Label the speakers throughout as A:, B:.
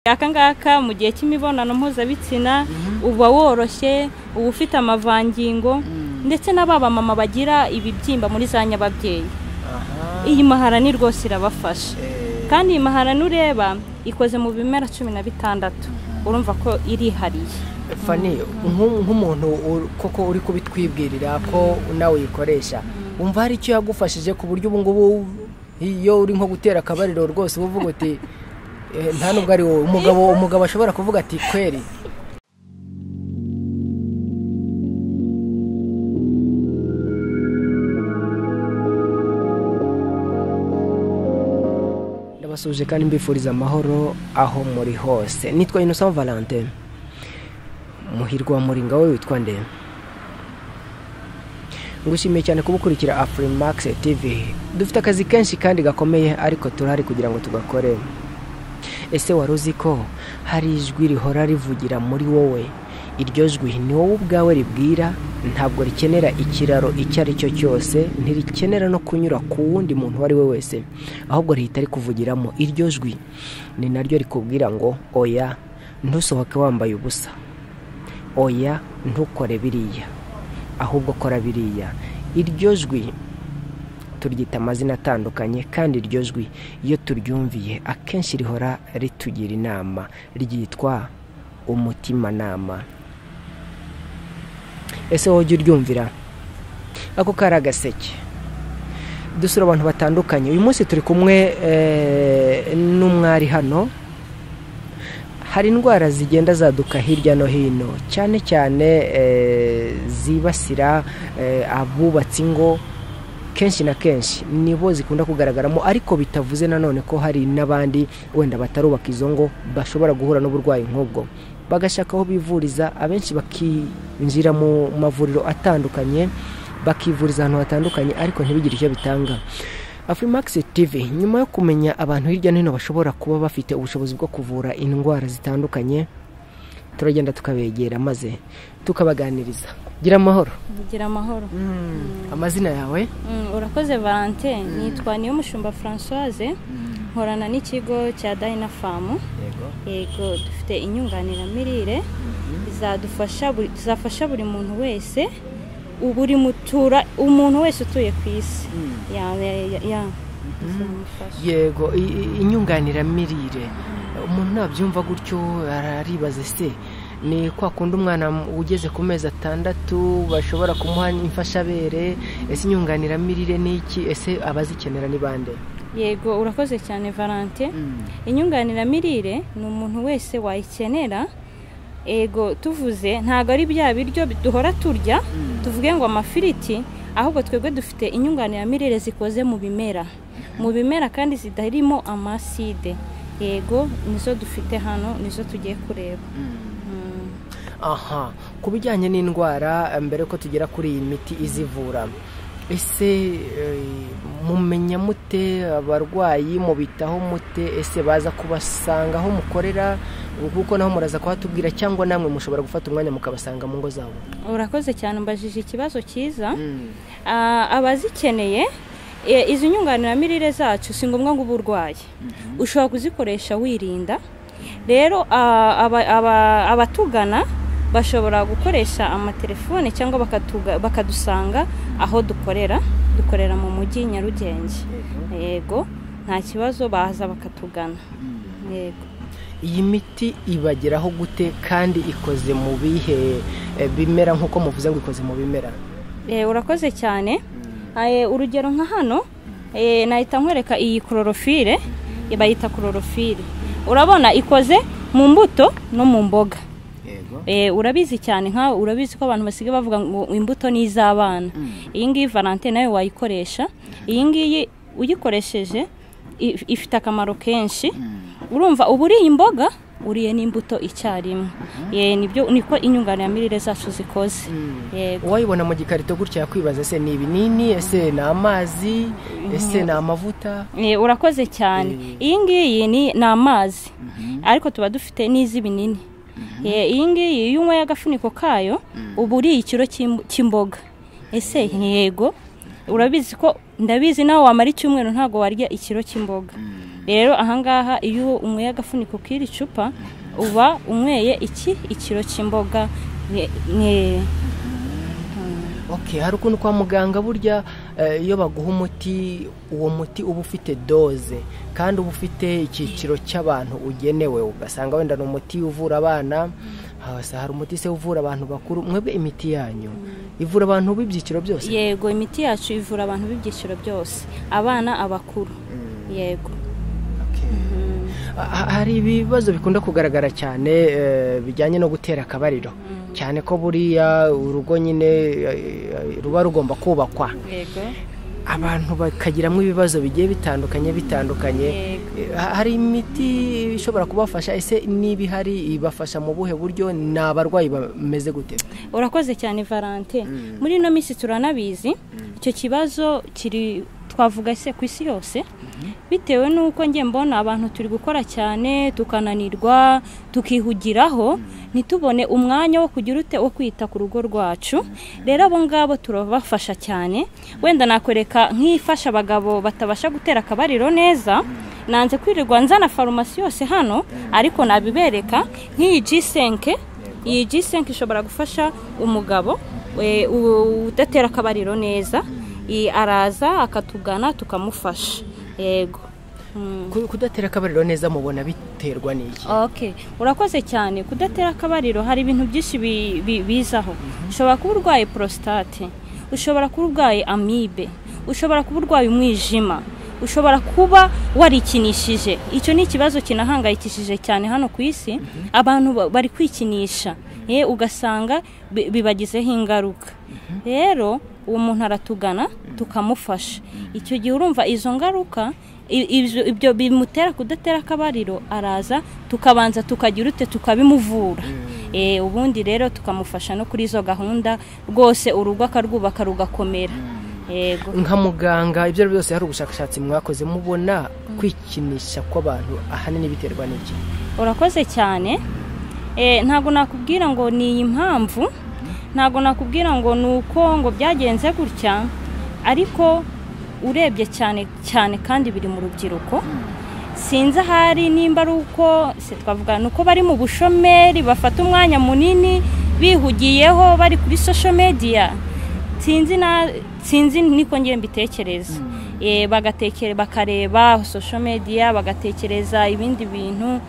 A: aka ngaka mu gihe cy'imibonano mpuzabitsina uba woroshye uba ufite amavangingo ndetse na ba mama bagira ibibyimba muri za nyababyeyi iyi maharani rwose irabafasha kandi iyi maharani ureba ikoze mu bimera cumi na bitandatu urumva ko irihariye
B: fani nk'umuntu koko uri kubitwibwirira ko nawe uyikoresha wumva hari icyo yagufashije ku buryo ubu ngubu iyo uri nko gutera akabariro rwose uba uvuga uti nta nubwo ari wowe umugabo umugabo ashobora kuvuga ati kweri ndabasuhuje kandi mbifuriza amahoro aho muri hose nitwa innocent valentin muhirwa muringa we witwa nde ngushimiye cyane kubukurikira afurimax tv dufite akazi kenshi kandi gakomeye ariko turahari kugira ngo tugakore ese wari uzi ko hari ijwi rihora rivugira muri wowe iryo jwi ni wowe ubwawe ribwira ntabwo rikenera ikiraro icyo ari cyo cyose ntirikenera no kunyura ku wundi muntu uwo ari we wese ahubwo rihita rikuvugiramo iryo jwi ni naryo rikubwira ngo oya ntusohoke wambaye ubusa oya ntukore biriya ahubwo kora biriya iryo jwi turyita amazina atandukanye kandi iryo jwi iyo turyumviye akenshi rihora ritugira inama ryitwa umutimanama ese wowe ujya uryumvira ako kari agaseke dusura abantu batandukanye uyu munsi turi kumwe eh, n'umwari hano hari indwara zigenda zaduka hirya no hino cyane cyane eh, zibasira eh, abubatse ingo kenshi na kenshi nibo zikunda kugaragaramo ariko bitavuze nanone ko hari n'abandi wenda batarubaka izo ngo bashobora guhura n'uburwayi nk'ubwo bagashaka aho bivuriza abenshi bakinjira mu mavuriro atandukanye bakivuriza ahantu hatandukanye ariko ntibigire icyo bitanga Afrimax TV nyuma yo kumenya abantu hirya no hino bashobora kuba bafite ubushobozi bwo kuvura indwara zitandukanye turagenda tukabegera maze tukabaganiriza gira amahoro
A: bigira amahoro
B: amazina yawe
A: Mm, urakoze valente nitwa niyo mushumba francoise nkorana n'ikigo cya dayina famu yego dufite inyunganiramirire izadufasha buri- zafasha buri muntu wese buri mutura umuntu wese utuye ku isi Ya- ya- ya- ya. Izamufasha.
B: yego i- i- inyunganiramirire umuntu nabyumva gutyo araribaza se ni kwa kundi umwana ugeze ku mezi atandatu bashobora kumuha imfashabere ese inyunganiramirire ni iki ese abazikenera ni bande
A: yego urakoze cyane valente inyunganiramirire ni umuntu wese wayikenera ego tuvuze ntabwo ari bya biryo duhora turya tuvuge ngo amafiriti ahubwo twebwe dufite inyunganiramirire zikoze mu bimera mu bimera kandi zitarimo amaside yego nizo dufite hano nizo tugiye kureba Mm.
B: aha ku bijyanye n'indwara eh, mbere ko tugera kuri iyi miti izivura ese eh, mumenya mute abarwayi mubitaho mute ese baza kubasanga aho mukorera kuko naho muraza kuhatubwira cyangwa namwe mushobora gufata umwanya mukabasanga mu ngo zabo
A: urakoze cyane umbajije ikibazo cyiza Ah, abazikeneye e, izi nyunganiramirire zacu si ngombwa ngo uba urwaye ushobora kuzikoresha wirinda rero ah, aba- aba- abatugana bashobora gukoresha amatelefone cyangwa bakatuga- bakadusanga aho dukorera dukorera mu mujyi nyarugenge yego nta kibazo baza bakatugana yego
B: iyi miti ibageraho gute kandi ikoze mu bihe eh, bimera nk'uko muvuze ngo ikoze mu bimera
A: Eh, urakoze cyane Eh, urugero nka hano eh, nahita nkwereka iyi kororofire bayita kororofire urabona ikoze mu mbuto no mu mboga Eh, urabizi cyane nka urabizi ko abantu basigaye bavuga ngo imbuto ni iz'abana iyi ngiyi valentine nawe wayikoresha iyi ngiyi uyikoresheje if- ifite akamaro kenshi urumva uba uriye imboga uriye n'imbuto icyarimwe Eh, nibyo niko inyunganiramirire zacu zikoze yego
B: uwayibona mu gikarito gutya yakwibaza ese ni ibinini ese ni amazi ese ni amavuta
A: Eh, urakoze cyane iyi ngiyi ni ni amazi ariko tuba dufite n'iz'ibinini Eh, iyi ngiyi iyo unyweye agafuniko kayo uba uriye ikiro cy'im- cy'imboga ese yego urabizi ko ndabizi nawe wamara icyumweru ntabwo warya ikiro cy'imboga rero ahangaha iyo unyweye agafuniko k'iri cupa uba unyweye iki ikiro cy'imboga mwe
B: okay hari ukuntu kwa muganga burya eh, iyo baguha umuti uwo muti uba ufite doze kandi uba ufite icyiciro cy'abantu ugenewe ugasanga wenda ni umuti uvura abana hasa hari umuti se uvura abantu bakuru mwebwe imiti yanyu ivura abantu b'ibyiciro byose
A: yego imiti yacu ivura abantu b'ibyiciro byose abana abakuru yego
B: Ha- hari ibibazo bikunda kugaragara cyane eh, bijyanye no gutera akabariro cyane ko buriya urugo nyine eh, ruba rugomba kubakwa
A: yego
B: abantu bakagiramo ibibazo bigiye bitandukanye bitandukanye Eh, ha- hari imiti ishobora kubafasha ese niba ihari ibafasha mu buhe buryo ni abarwayi bameze gute
A: urakoze cyane valante muri ino minsi turanabizi icyo kibazo kiri twavuga se ku isi yose bitewe n'uko njye mbona abantu turi gukora cyane tukananirwa tukihugiraho ntitubone umwanya wo kugira ute wo kwita ku rugo rwacu rero abo ngabo turabafasha cyane wenda nakwereka nk'ifasha abagabo batabasha gutera akabariro neza nanze kwirirwa nzana farumasi yose hano ariko nabibereka nk'iyi jisenke iyi jisenke ishobora gufasha umugabo we- u- udatera akabariro neza I- araza akatugana tukamufasha yego Mm.
B: Ku- kudatera akabariro neza mubona biterwa n'iki
A: ok urakoze cyane kudatera akabariro hari ibintu byinshi bi- bi- bizaho ushobora kuba urwaye porositate ushobora kuba urwaye amibe ushobora kuba urwaye umwijima ushobora kuba warikinishije icyo ni ikibazo kinahangayikishije cyane hano ku isi abantu ba- bari kwikinisha eh, ugasanga bi- bibagizeho ingaruka rero uwo muntu aratugana tukamufasha icyo gihe urumva izo ngaruka i- ibyo- ibyo bimutera kudatera akabariro araza tukabanza tukagira ute tukabimuvura Eh, ubundi rero tukamufasha no kuri izo gahunda rwose urugo akarwubaka rugakomera yego
B: nka muganga ibyo ari byo byose hari ubushakashatsi mwakoze mubona kwikinisha kw'abantu ahanini biterwa n'iki
A: urakoze cyane Eh, ntabwo nakubwira ngo ni iyi mpamvu ntabwo nakubwira ngo ni uko ngo byagenze gutya ariko urebye cyane cyane kandi biri mu rubyiruko sinzi ahari nimba ari uko se twavuga ni uko bari mu bushomeri bafata umwanya munini bihugiyeho bari kuri social media sinzi na sinzi niko ngiye mbitekereza Eh, bagatekere bakareba social media bagatekereza ibindi bintu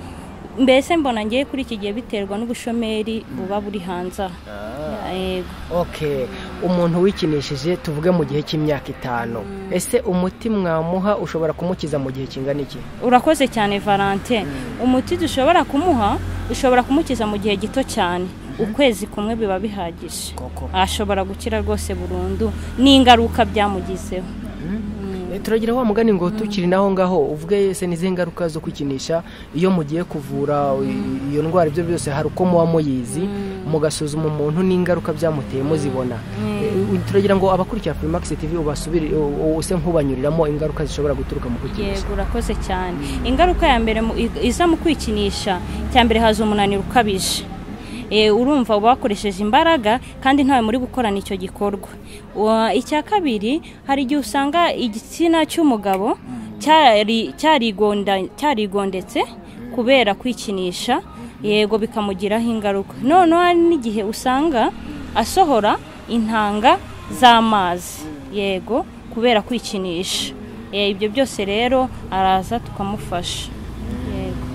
A: mbese mbona ngiye kuri iki gihe biterwa n'ubushomeri buba buri hanze aha Yego.
B: okay umuntu wikinishije tuvuge mu gihe cy'imyaka itanu ese umuti mwamuha ushobora kumukiza mu gihe kingana iki
A: urakoze cyane valante umuti dushobora kumuha ushobora kumukiza mu gihe gito cyane ukwezi kumwe biba bihagije
B: Koko.
A: ashobora gukira rwose burundu n'ingaruka byamugizeho
B: Eh, turagira wa mugani ngo tukiri naho ngaho uvuge ese n'izihe ngaruka zo kwikinisha iyo mugiye kuvura i- iyo ndwara ibyo byose hari uko muba muyizi mugasuzuma umuntu n'ingaruka byamuteye muzibona Eh, turagira ngo abakurikira Primax TV ubasubire u- use nk'ubanyuriramo ingaruka zishobora guturuka mu kwikinisha
A: yego urakoze cyane ingaruka ya mbere mu- i- iza mu kwikinisha cya mbere haza umunaniro ukabije Eh, urumva uba wakoresheje imbaraga kandi ntawe muri gukorana icyo gikorwa Wa- icya kabiri hari igihe usanga igitsina cy'umugabo cyari- cyarigonda- cyarigondetse kubera kwikinisha yego bikamugiraho ingaruka noneho hari n'igihe usanga asohora intanga z'amazi yego kubera kwikinisha Eh, ibyo byose rero araza tukamufasha yego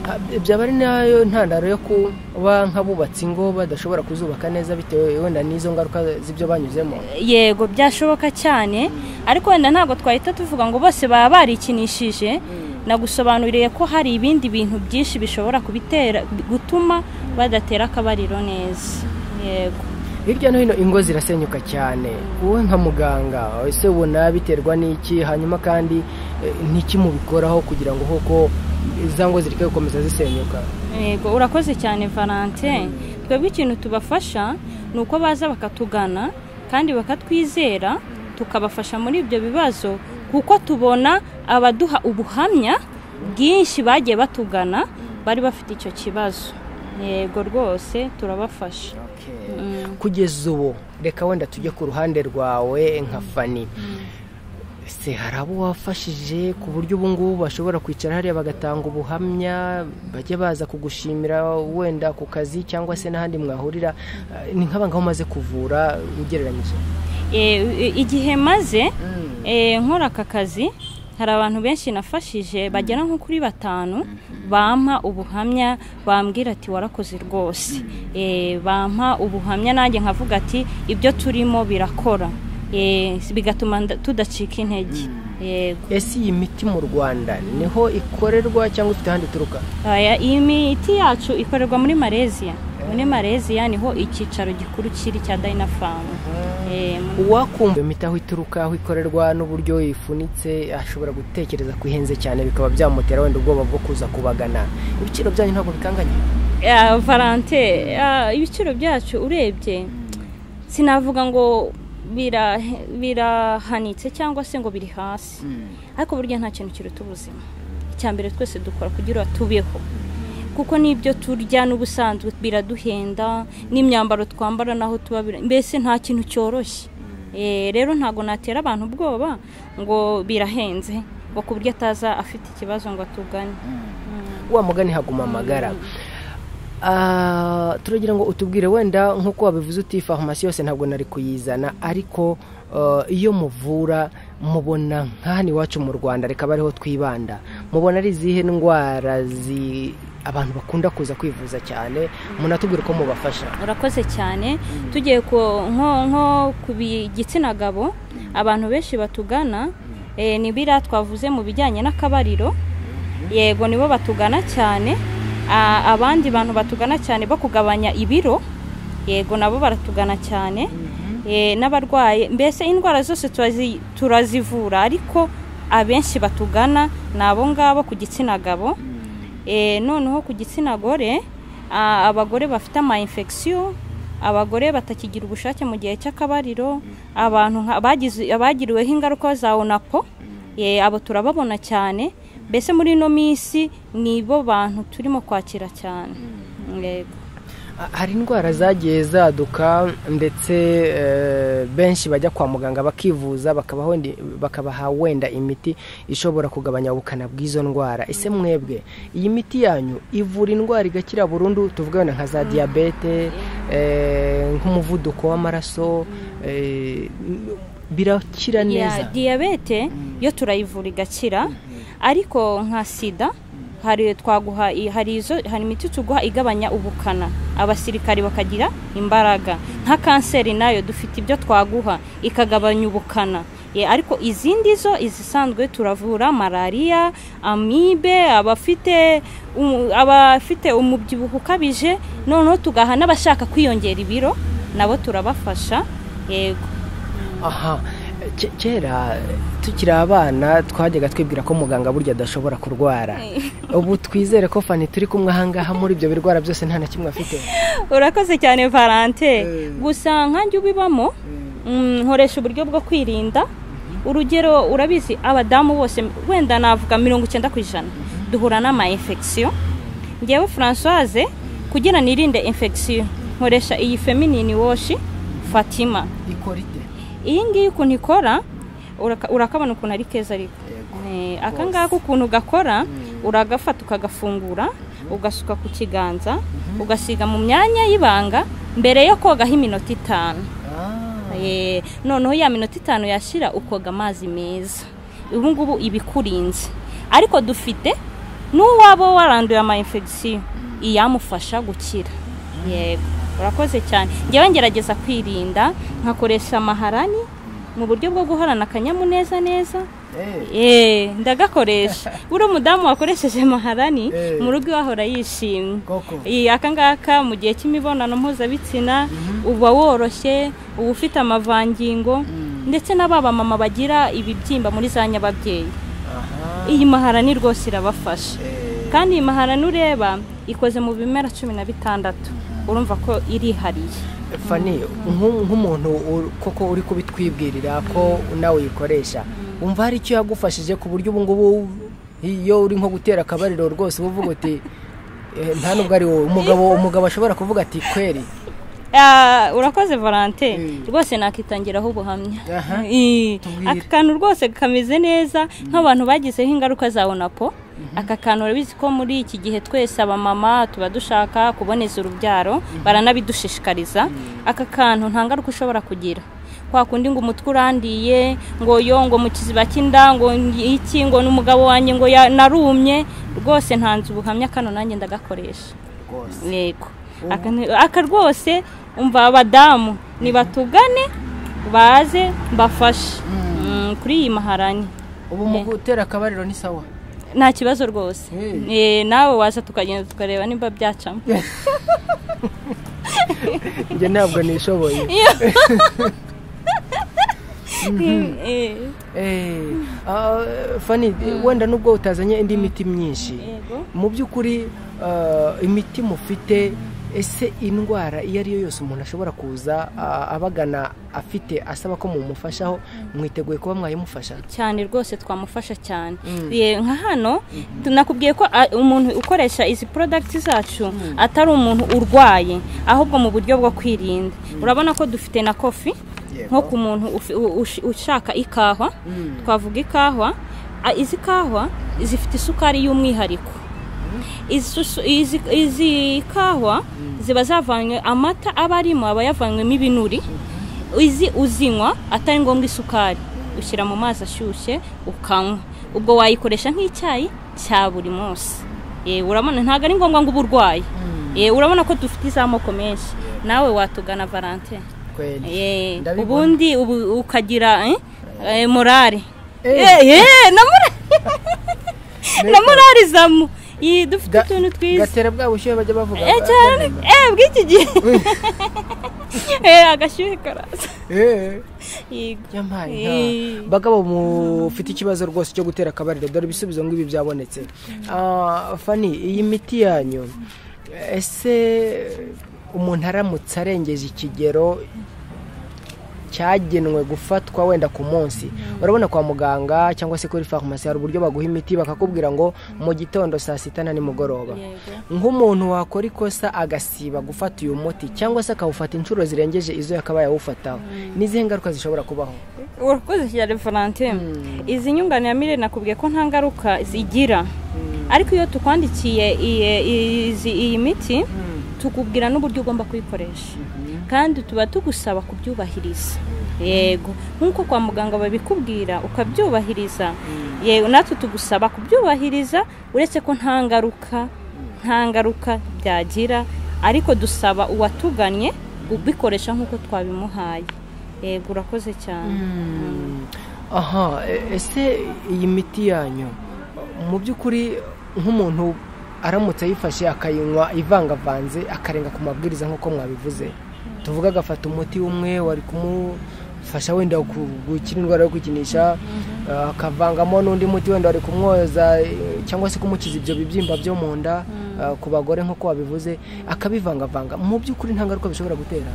B: Ha, byaba ari nayo ntandaro yo kuba nk'abubatsi ingo badashobora kuzubaka neza bitewe wenda n'izo ngaruka z'ibyo banyuzemo
A: yego byashoboka cyane ariko wenda ntabwo twahita tuvuga ngo bose baba barikinishije nagusobanuriye ko hari ibindi bintu byinshi bishobora kubitera gutuma badatera akabariro neza yego
B: hirya no hino ingo zirasenyuka cyane wowe nka muganga ese ubona biterwa n'iki hanyuma kandi eh, n'iki mubikoraho kugira ngo koko za ngo zireke gukomeza zisenyuka
A: yego urakoze cyane valante twebwe ikintu tubafasha ni uko baza bakatugana kandi bakatwizera tukabafasha muri ibyo bibazo kuko tubona abaduha ubuhamya bwinshi bagiye batugana bari bafite icyo kibazo yego rwose turabafasha
B: kugeza ubu reka wenda tujye ku ruhande rwawe nka fani ese hari abo wafashije ku buryo ubu ngubu bashobora kwicara hariya bagatanga ubuhamya bajya baza kugushimira wenda ku kazi cyangwa se n'ahandi mwahurira Eh, ni nk'abangaho umaze kuvura ugereranyije
A: Eh, igihe maze eh, nkora aka kazi hari abantu benshi nafashije bagera nko kuri batanu bampa ubuhamya bambwira ati warakoze rwose Eh, bampa ubuhamya nanjye nkavuga ati ibyo turimo birakora Eh, bigatuma nda- tudacika intege Yego.
B: ese iyi miti mu rwanda niho ikorerwa cyangwa ifite ahandi ituruka
A: Aya, iyi miti yacu ikorerwa muri Malaysia muri Malaysia niho icyicaro gikuru kiri cya Dynafarm Eh, mu-
B: uwakumva iyo miti aho ituruka aho ikorerwa n'uburyo ifunitse ashobora gutekereza ko ihenze cyane bikaba byamutera wenda ubwoba bwo kuza kubagana ibiciro byanyu ntabwo bikanganye
A: Ya, valante ya, ibiciro byacu urebye sinavuga ngo bira- birahanitse cyangwa se ngo biri hasi ariko burya nta kintu kiruta ubuzima icya mbere twese dukora kugira ngo tubeho kuko n'ibyo turya n'ubusanzwe biraduhenda n'imyambaro twambara naho tuba bira- mbese nta kintu cyoroshye Eh, rero ntabwo natera abantu ubwoba ngo birahenze ngo ku buryo ataza afite ikibazo ngo atugane
B: wa mugani haguma amagara Ah, turagira ngo utubwire wenda nk'uko wabivuze uti farumasi yose ntabwo nari kuyizana ariko eh, iyo muvura mubona nk'ahan iwacu mu rwanda reka abe ariho twibanda mubona ari izihe ndwara zi abantu bakunda kuza kwivuza cyane munatubwire uko mubafasha
A: urakoze cyane tugiye ku nko nko ku bi- gitsina gabo abantu benshi batugana eh, ni biriya twavuze mu bijyanye n'akabariro yego nibo batugana cyane A- abandi bantu batugana cyane bo kugabanya ibiro yego nabo baratugana cyane Eh, n'abarwaye mbese indwara zose turazi- turazivura ariko abenshi batugana ni abo ngabo ku gitsina gabo Eh, noneho ku gitsina gore ah, abagore bafite ama infection abagore batakigira ubushake mu gihe cy'akabariro abantu nka- bagize- bagiriweho ingaruka za onapo eh, abo turababona cyane mbese muri ino minsi nibo bantu turimo kwakira cyane Yego.
B: Ah, hari indwara zagiye zaduka ndetse eh, benshi bajya kwa muganga bakivuza bakabaha wenda- bakabaha wenda imiti ishobora kugabanya ubukana bw'izo ndwara ese mwebwe iyi miti yanyu ivura indwara igakira burundu tuvuga wenda nka za diyabete eh, nk'umuvuduko w'amaraso eh, birakira
A: Ya,
B: neza
A: diyabete yo turayivura igakira ariko nka sida hari twaguha i- hari izo hari imiti tuguha igabanya ubukana abasirikari bakagira imbaraga nka kanseri nayo dufite ibyo twaguha ikagabanya ubukana Ye, ariko izindi zo izisanzwe turavura malariya amibe abafite umu- abafite umubyibuho ukabije noneho tugaha n'abashaka kwiyongera ibiro nabo turabafasha yego
B: aha ke- kera tukiri abana twajyaga twibwira ko muganga burya adashobora kurwara ubu twizere ko fani turi kumwe ahangaha muri ibyo birwara byose nta na kimwe afite
A: urakoze cyane valante gusa nkanjye ubibamo mm, nkoresha uburyo bwo kwirinda urugero urabizi abadamu bose wenda navuga mirongo icyenda ku ijana duhura n'ama infection ngewe francoise kugira nirinde infection nkoresha iyi feminine wash fatima
B: ikorite
A: iyi ngiyi ukuntu ikora uraka- urakabona ukuntu ari keza ariko Eh, aka ngaka ukuntu gakora uragafata ukagafungura ugasuka ku kiganza ugasiga mu myanya y'ibanga mbere yo kogaho iminota itanu Eh, noneho ya minota itanu yashira ukoga amazi meza ubu ngubu iba ikurinze ariko dufite n'uwaba waranduye ama infection iyamufasha gukira yego urakoze cyane ngewe ngerageza kwirinda nkakoresha amaharani mu buryo bwo guhorana akanyamuneza neza Eh, ndagakoresha buri umudamu wakoresheje maharani
B: Eh.
A: mu rugo iwahora yishimye
B: Koko.
A: Iyi, aka ngaka mu gihe cy'imibonano mpuzabitsina uba woroshye uba ufite amavangingo ndetse na ba mama bagira ibibyimba muri za nyababyeyi iyi maharani rwose irabafasha kandi iyi maharani ureba ikoze mu bimera cumi na bitandatu urumva ko irihariye
B: fani nk'u- nk'umuntu u- koko uri kubitwibwirira ko nawe uyikoresha wumva hari icyo yagufashije ku buryo ubu ngubu iyo uri nko gutera akabariro rwose uba uvuga uti "Eh, nta nubwo ari wowe umugabo umugabo ashobora kuvuga ati kweri
A: Ah, urakoze valante rwose nakitangiraho ubuhamya
B: Aha.
A: Eh,
B: Tubwire.
A: aka kantu rwose kameze neza nk'abantu bagizeho ingaruka za onapo aka kantu urabizi ko muri iki gihe twese abamama tuba dushaka kuboneza urubyaro baranabidushishikariza aka kantu nta ngaruka ushobora kugira kwa kundi ngo umutwe urandiye ngo yo ngo mu kiziba cy'inda ngo iki ngo n'umugabo wanjye ngo ya- narumye rwose ntanze ubuhamya kano nanjye ndagakoresha
B: rwose
A: yego Aka ni- aka rwose umva abadamu nibatugane baze mbafashe Mm, kuri iyi maharani
B: ubu mu gutera akabariro ni sawa
A: nta kibazo rwose Eh, nawe waza tukagenda tukareba niba byacamo
B: njye ntabwo nishoboye
A: Eh,
B: Eh, ah, fani wenda nubwo utazanye indi miti myinshi
A: yego
B: mu by'ukuri ah, imiti mufite ese indwara iyo ari yo yose umuntu ashobora kuza ah, abagana afite asaba ko mumufashaho mwiteguye kuba mwayimufasha
A: cyane rwose twamufasha cyane
B: Mm.
A: Ye, nka hano tu- nakubwiye ko a- umuntu ukoresha izi porodagiti zacu atari umuntu urwaye ahubwo mu buryo bwo kwirinda urabona ko dufite na kofi nko ku muntu ufi- u- ush- ushaka ikahwa twavuga ikahwa a- izi kahwa zifite isukari y'umwihariko izi su- izi- izi kahwa ziba zavanywe amata aba arimo aba yavanywemo ibinuri izi uzinywa atari ngombwa isukari ushyira mu mazi ashyushye ukanywa ubwo wayikoresha nk'icyayi cya buri munsi Eh, urabona ntabwo ari ngombwa ngo uba urwaye Eh, urabona ko dufite iz'amoko menshi nawe watugana valentine
B: kweli
A: Eh,
B: Ndabibona.
A: ubundi ubu- ukagira eh, eh, morale
B: Eh.
A: Eh, eh, na morale- na morale izamu Ih, dufite
B: Ga-
A: utuntu twiza
B: gatera bwa bushyuhe bajya bavuga
A: Eh, cyane eh, bw'iki gihe Eh, agashyuhe karaza
B: Eh.
A: yego
B: Yampaye
A: Eh.
B: inka. bagabo mufite ikibazo rwose cyo gutera akabariro dore ibisubizo ngo ibi byabonetse Ah, fani iyi miti yanyu ese umuntu aramutse arengeje ikigero cyagenwe gufatwa wenda ku munsi urabona kwa muganga cyangwa se kuri farumasi hari uburyo baguha imiti bakakubwira ngo mu gitondo saa sita na nimugoroba
A: Yego.
B: nk'umuntu wakora ikosa agasiba gufata uyu muti cyangwa se akawufata inshuro zirengeje izo yakabaye awufataho n'izihe ngaruka zishobora kubaho
A: urakoze cyane valentine izi nyunganiramirire nakubwiye ko nta ngaruka zigira ariko iyo tukwandikiye iyi- izi- iyi miti tukubwira n'uburyo ugomba kuyikoresha kandi tuba tugusaba kubyubahiriza yego nk'uko kwa muganga babikubwira ukabyubahiriza yego natwe tugusaba kubyubahiriza uretse ko nta ngaruka nta ngaruka byagira ariko dusaba uwatuganye ubikoresha nk'uko twabimuhaye yego urakoze cyane
B: aha e- ese iyi miti yanyu mu by'ukuri nk'umuntu aramutse ayifashe akayinywa ivangavanze akarenga ku mabwiriza nk'uko mwabivuze tuvuga agafata umuti umwe wari kumufasha wenda ku- gukira indwara yo kwikinisha eh, akavangamo n'undi muti wenda wari kumwoza eh, cyangwa se kumukiza ibyo bibyimba byo mu nda eh, ku bagore nk'uko wabivuze akabivangavanga mu by'ukuri nta ngaruka bishobora gutera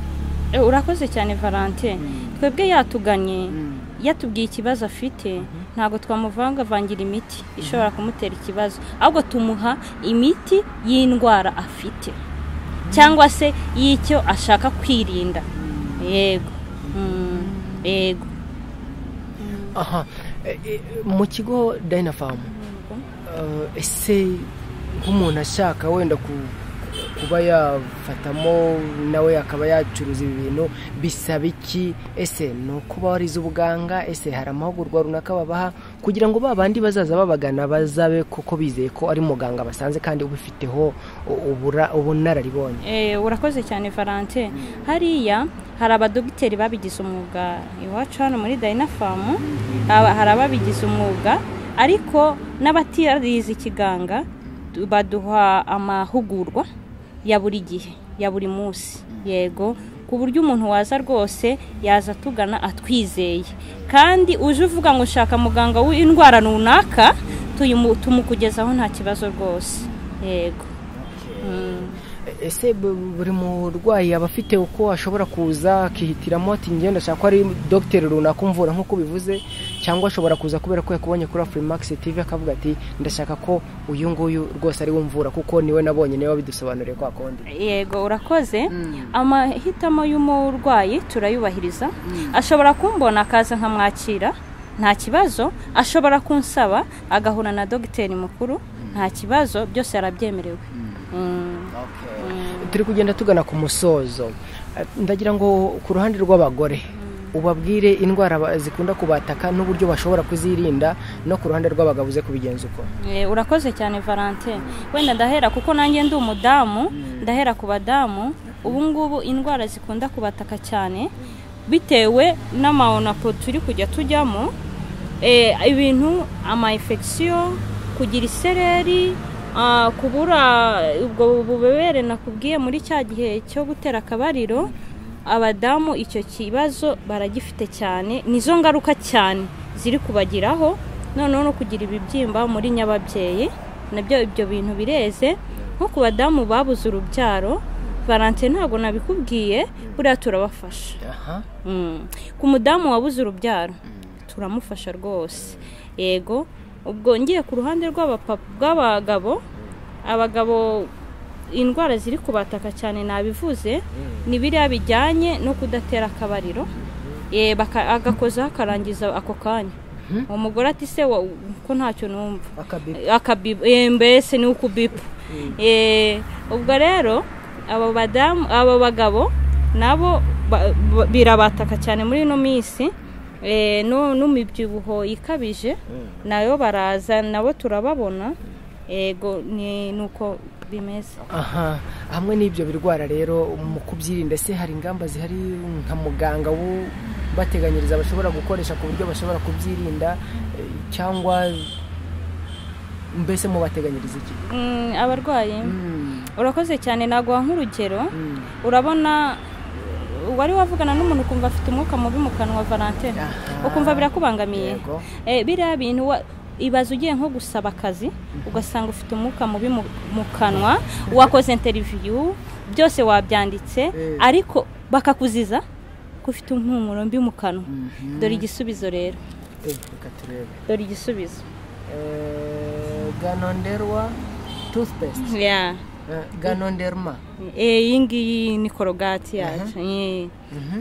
A: Eh, urakoze cyane valentine twebwe yatuganye yatubwiye ikibazo afite ntabwo twamuvangavangira imiti ishobora kumutera ikibazo ahubwo tumuha imiti y'indwara afite cyangwa se y'icyo ashaka kwirinda yego Mm, yego
B: aha e- e- mu kigo dynafarm eh, ese nk'umuntu ashaka wenda ku- kuba yafatamo nawe akaba yacuruza ibi bintu bisaba iki ese ni ukuba warize ubuganga ese hari amahugurwa runaka babaha kugira ngo ba bandi bazaza babagana bazabe kuko bizeye ko ari muganga basanze kandi ubifiteho u- ubura- ubunararibonye
A: Eh, urakoze cyane valentine hariya hari abadogiteri babigize umwuga iwacu hano muri dayinafamu hari ababigize umwuga ariko n'abatarize ikiganga du- baduha amahugurwa ya buri gihe ya buri munsi yego ku buryo umuntu waza rwose yaza atugana atwizeye kandi uje uvuga ngo ushaka muganga w'indwara runaka tuyimu- tumukugezaho nta kibazo rwose yego Mm.
B: E- ese buri murwayi aba afite uko ashobora kuza akihitiramo ati ngenda ashaka ko ari dogiteri runaka umvura nk'uko bivuze cyangwa ashobora kuza kubera ko yakubonye kuri afurimakisi tivi akavuga ati ndashaka ko uyu nguyu rwose ari we umvura kuko niwe nabonye niwe wabidusobanuriye kwa kundi
A: yego urakoze amahitamo y'umurwayi turayubahiriza ashobora kumbona akaza nkamwakira nta kibazo ashobora kunsaba agahura na dogiteri mukuru nta kibazo byose arabyemerewe Mm.
B: turi kugenda tugana ku musozo ndagira ngo ku ruhande rw'abagore ubabwire indwara ba- zikunda kubataka n'uburyo bashobora kuzirinda no ku ruhande rw'abagabo uze kubigenza uko
A: Eh, urakoze cyane valentin wenda ndahera kuko nanjye ndi umudamu ndahera ku badamu ubu ngubu indwara zikunda kubataka cyane bitewe n'amawonapo turi kujya tujyamo eh, ibintu amayinfegisiyo kugira isereri ah, kubura ubwo bubobere nakubwiye muri cya gihe cyo gutera akabariro abadamu icyo kibazo baragifite cyane nizo ngaruka cyane ziri kubagiraho noneho no kugira ibibyimba muri nyababyeyi nabyo ibyo bintu bireze nko ku badamu babuze urubyaro valentine ntabwo nabikubwiye buriya turabafasha
B: aha
A: Mm. ku mudamu wabuze urubyaro turamufasha rwose yego ubwo ngiye ku ruhande rw'abapa- rw'abagabo abagabo indwara ziri kubataka cyane nabivuze ni biriya bijyanye no kudatera akabariro Eh, baka- agakozaho akarangiza ako kanya umugore ati se wa- ko ntacyo numva
B: akabibi
A: akabibu eh, mbese ni ukubipu Eh, ubwo rero abo badamu abo bagabo nabo ba- ba- birabataka cyane muri ino minsi Eh, no- n'umibyibuho ikabije nayo baraza nabo turababona yego ni ni uko bimeze
B: aha hamwe n'ibyo birwara rero mu kubyirinda se hari ingamba zihari nka muganga bateganyiriza bashobora gukoresha ku buryo bashobora kubyirinda eh, cyangwa mbese mubateganyiriza iki
A: Mm, abarwayi urakoze cyane naguha nk'urugero
B: Mm.
A: urabona wari wavugana n'umuntu ukumva afite umwuka mubi mu kanwa valentine
B: Aha.
A: ukumva birakubangamiye
B: Yego.
A: Eh, biriya bintu wa- ibaza ugiye nko gusaba akazi ugasanga ufite umwuka mubi mu- mu kanwa wakoze interiviyu byose wabyanditse
B: Eh.
A: ariko bakakuziza ko ufite impumuro mbi mu kanwa dore igisubizo rero
B: Eh, reka turebe
A: dore igisubizo
B: Eh, ganonderwa toothpaste
A: Yeah.
B: Eh, ganonderma
A: Eh, iyi ngiyi ni korogati yacu Eh.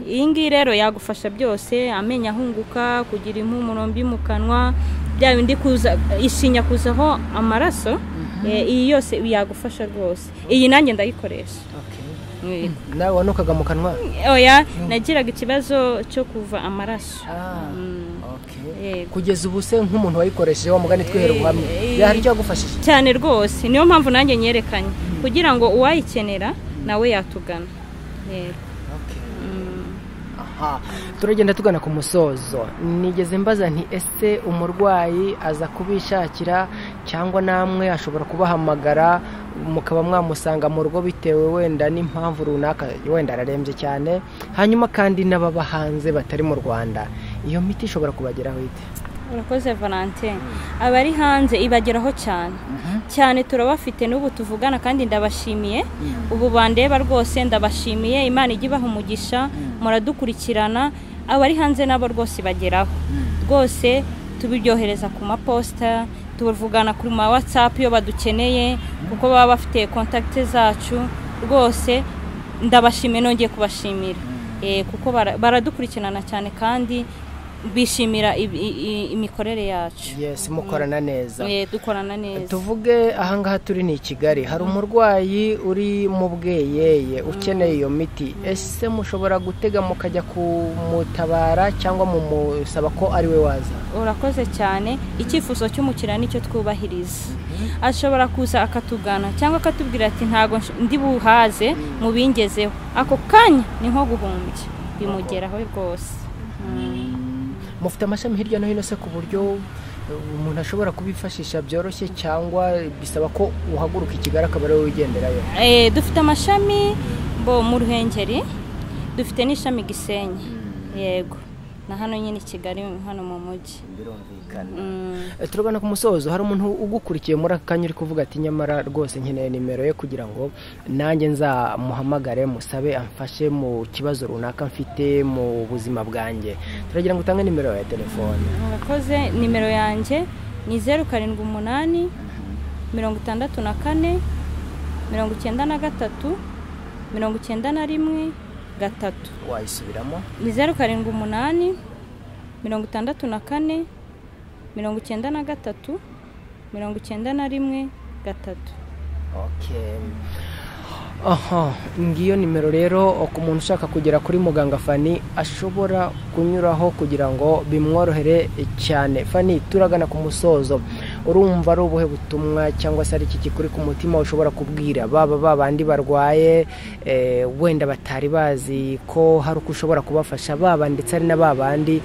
A: iyi ngiyi rero yagufasha byose amenyo ahunguka kugira impumuro mbi mu kanwa bya bindi kuza ishinya kuzaho amaraso Eh, iyi yose yagufasha rwose iyi nanjye ndayikoresha
B: Okay.
A: Eh.
B: nawe wanukaga mu kanwa
A: oya nagiraga ikibazo cyo kuva amaraso
B: Ah,
A: Mm.
B: okay.
A: Yego.
B: kugeza ubu se nk'umuntu wayikoresheje wa mugani twihera ubuhamya
A: Eh, eh.
B: hari icyo yagufashije
A: cyane rwose niyo mpamvu nanjye nyerekanye kugira ngo uwayikenera nawe yatugana Yego. Mm.
B: Aha, turagenda tugana ku musozo nigeze mbaza nti ese umurwayi aza kubishakira cyangwa namwe ashobora kubahamagara mukaba mwamusanga mu rugo bitewe wenda n'impamvu runaka wenda ararembye cyane hanyuma kandi n'ababa hanze batari mu rwanda iyo miti ishobora kubageraho ite
A: urakoze valentine abari hanze ibageraho cyane cyane turabafite n'ubu tuvugana kandi ndabashimiye ubu bandeba rwose ndabashimiye imana ijya ibaha umugisha muradukurikirana abari hanze nabo rwose ibageraho rwose tubiryohereza ku maposita tuvugana kuri ma watsapu iyo badukeneye kuko baba bafite kontakite zacu rwose ndabashimiye nongeye kubashimira Eh, kuko bara- baradukurikirana cyane kandi bishimira ibi- i- i- imikorere yacu
B: yesi mukorana neza
A: Eh, dukorana neza
B: tuvuge ahangaha turi ni i kigali hari umurwayi uri mu bweyeye ukeneye iyo miti ese mushobora gutega mukajya kumutabara cyangwa mumusaba ko ari we waza
A: urakoze cyane icyifuzo cy'umukiriya nicyo twubahiriza ashobora kuza akatugana cyangwa akatubwira ati ntabwo nsh- ndi buhaze mubingezeho ako kanya ni nko guhumbya bimugeraho rwose Mm.
B: mufite amashami hirya no hino se ku buryo eh, umuntu ashobora kubifashisha byoroshye cyangwa bisaba ko uhaguruka i kigali akaba ari wowe ugenderayo
A: Eh, dufite amashami bo mu ruhengeri dufite n'ishami gisenyi yego na hano nyine i kigali hano mu mujyi
C: birumvikana
A: Mm.
B: Eh, turabona ku musozo hari umuntu ugukurikiye muri aka kanya uri kuvuga ati nyamara rwose nkeneye nimero ye kugira ngo nanjye nzamuhamagare musabe amfashe mu kibazo runaka mfite mu buzima bwanjye turagira ngo utange nimero ya telefone
A: murakoze nimero yanjye ni zeru karindwi umunani mirongo itandatu na kane mirongo icyenda na gatatu mirongo icyenda na rimwe gatatu
B: wayisubiramo
A: ni zeru karindwi umunani mirongo itandatu na kane mirongo icyenda na gatatu mirongo icyenda na rimwe gatatu
B: Okay. aha ngiyo nimero rero ku muntu ushaka kugera kuri muganga fani ashobora kunyuraho kugira ngo bimworohere cyane fani turagana ku musozo urumva ari ubuhe butumwa cyangwa se ari iki kikuri ku mutima ushobora kubwira baba ba bandi barwaye eh, wenda batari bazi ko hari uko ushobora kubafasha baba ndetse ari na ba bandi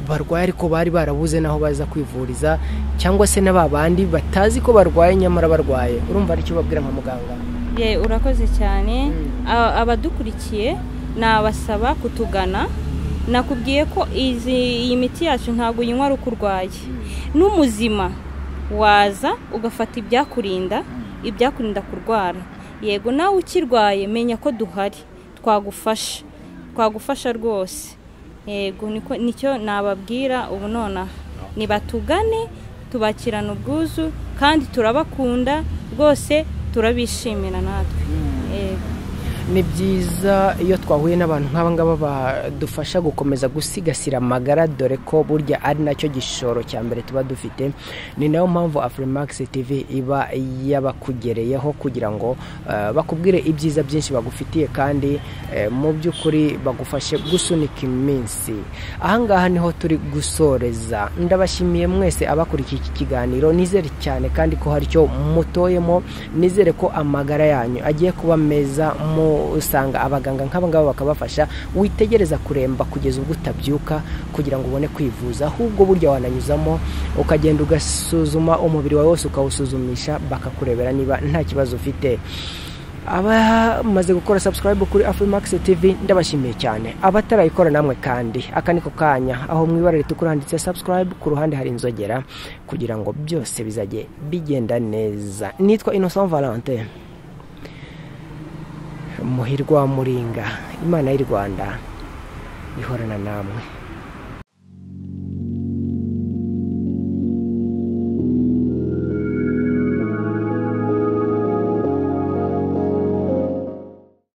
B: barwaye ariko bari barabuze n'aho baza kwivuriza cyangwa se na ba bandi batazi ko barwaye nyamara barwaye urumva ari icyo babwira nka muganga
A: ye urakoze cyane
B: Mm.
A: A- abadukurikiye nabasaba kutugana nakubwiye ko izi iyi miti yacu ntabwo uyinywa ari uko urwaye n'umuzima waza ugafata ibyakurinda ibyakurinda kurwara yego nawe ukirwaye menya ko duhari twagufasha twagufasha rwose yego niko nicyo nababwira ubu nonaha nibatugane tubakirana ubwuzu kandi turabakunda rwose turabishimira natwe yego
B: ni byiza iyo twahuye n'abantu nk'aba ngaba badufasha gukomeza gusigasira amagara dore ko burya ari nacyo gishoro cya mbere tuba dufite ni nayo mpamvu afurimakisi tivi iba yabakugereyeho kugira ngo eh, bakubwire ibyiza byinshi bagufitiye kandi eh, mu by'ukuri bagufashe gusunika iminsi ahangaha niho turi gusoreza ndabashimiye mwese abakurikiye iki kiganiro nizere cyane kandi ko hari icyo mutoyemo nizere ko amagara yanyu agiye kuba meza musanga abaganga nk'aba ngaba bakabafasha witegereza kuremba kugeza ubwo utabyuka kugira ngo ubone kwivuza ahubwo burya wananyuzamo ukagenda ugasuzuma umubiri wawe wose ukawusuzumisha bakakurebera niba nta kibazo ufite abamaze gukora subscribe kuri Afrimax TV ndabashimiye cyane abatarayikora namwe kandi aka niko kanya aho mu ibara ritukura handitse subscribe ku ruhande hari inzogera kugira ngo byose bizajye bigenda neza nitwa Innocent Valentin muhirwa wa muringa imana y'u Rwanda ihorana namwe